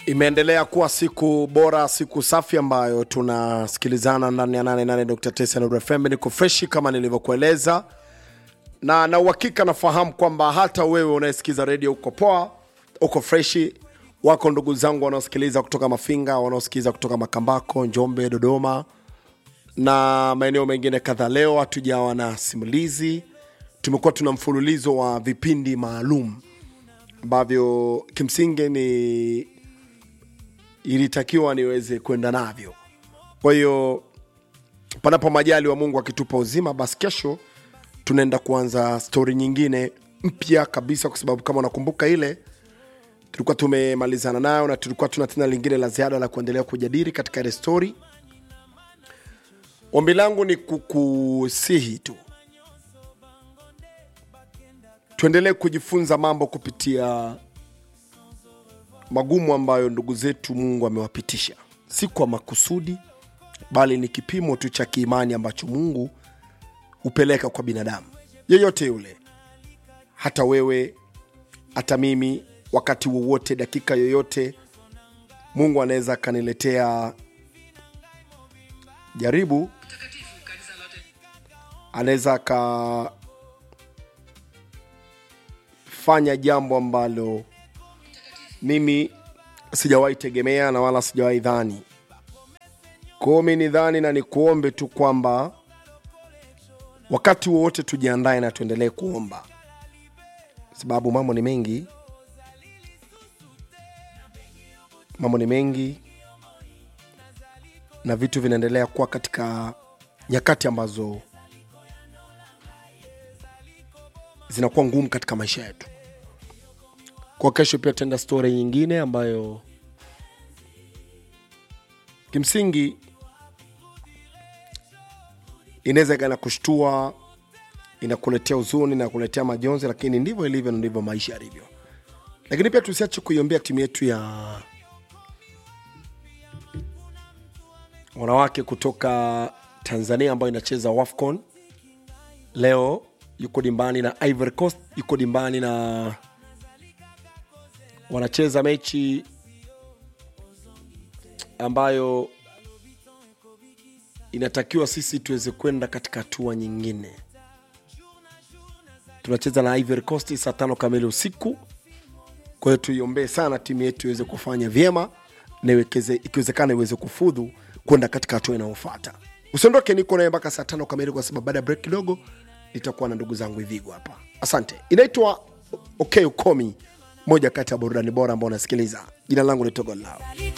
Imeendelea kuwa siku bora, siku safi ambayo tunasikilizana ndani ya 88.9 Nuru FM. Niko freshi kama nilivyokueleza, na na uhakika nafahamu kwamba hata wewe unayesikiza redio uko poa, uko freshi. Wako ndugu zangu wanaosikiliza kutoka Mafinga, wanaosikiliza kutoka Makambako, Njombe, Dodoma na maeneo mengine kadhaa. Leo hatujawa na simulizi, tumekuwa tuna mfululizo wa vipindi maalum ambavyo kimsingi ni ilitakiwa niweze kwenda navyo. Kwa hiyo panapo majali wa Mungu akitupa uzima, basi kesho tunaenda kuanza stori nyingine mpya kabisa, kwa sababu kama unakumbuka ile tulikuwa tumemalizana nayo na tulikuwa tuna tena lingine la ziada la kuendelea kujadili katika ile stori. Ombi langu ni kukusihi tu tuendelee kujifunza mambo kupitia magumu ambayo ndugu zetu Mungu amewapitisha, si kwa makusudi, bali ni kipimo tu cha kiimani ambacho Mungu hupeleka kwa binadamu yeyote yule, hata wewe, hata mimi. Wakati wowote, dakika yoyote, Mungu anaweza akaniletea jaribu, anaweza akafanya jambo ambalo mimi sijawahi tegemea na wala sijawahi dhani. Kwa hiyo mi ni dhani na nikuombe tu kwamba wakati wowote tujiandae na tuendelee kuomba, sababu mambo ni mengi, mambo ni mengi na vitu vinaendelea kuwa katika nyakati ambazo zinakuwa ngumu katika maisha yetu. Kwa kesho pia tutaenda stori nyingine ambayo kimsingi inaweza ikawa inakushtua, inakuletea huzuni, inakuletea majonzi, lakini ndivyo ilivyo na ndivyo maisha yalivyo. Lakini pia tusiache kuiombea timu yetu ya wanawake kutoka Tanzania ambayo inacheza WAFCON. Leo yuko dimbani na Ivory Coast, yuko dimbani na wanacheza mechi ambayo inatakiwa sisi tuweze kwenda katika hatua nyingine. Tunacheza na Ivory Coast saa tano kamili usiku. Kwa hiyo tuiombee sana timu yetu iweze kufanya vyema na iwekeze- ikiwezekana iweze kufudhu kwenda katika hatua inayofuata. Usiondoke, niko naye mpaka saa tano kamili, kwa sababu baada ya break kidogo nitakuwa na ndugu zangu Ivigo hapa. Asante. Inaitwa Okay Ukomi, moja kati ya burudani bora ambao unasikiliza. Jina langu ni Togo Lao.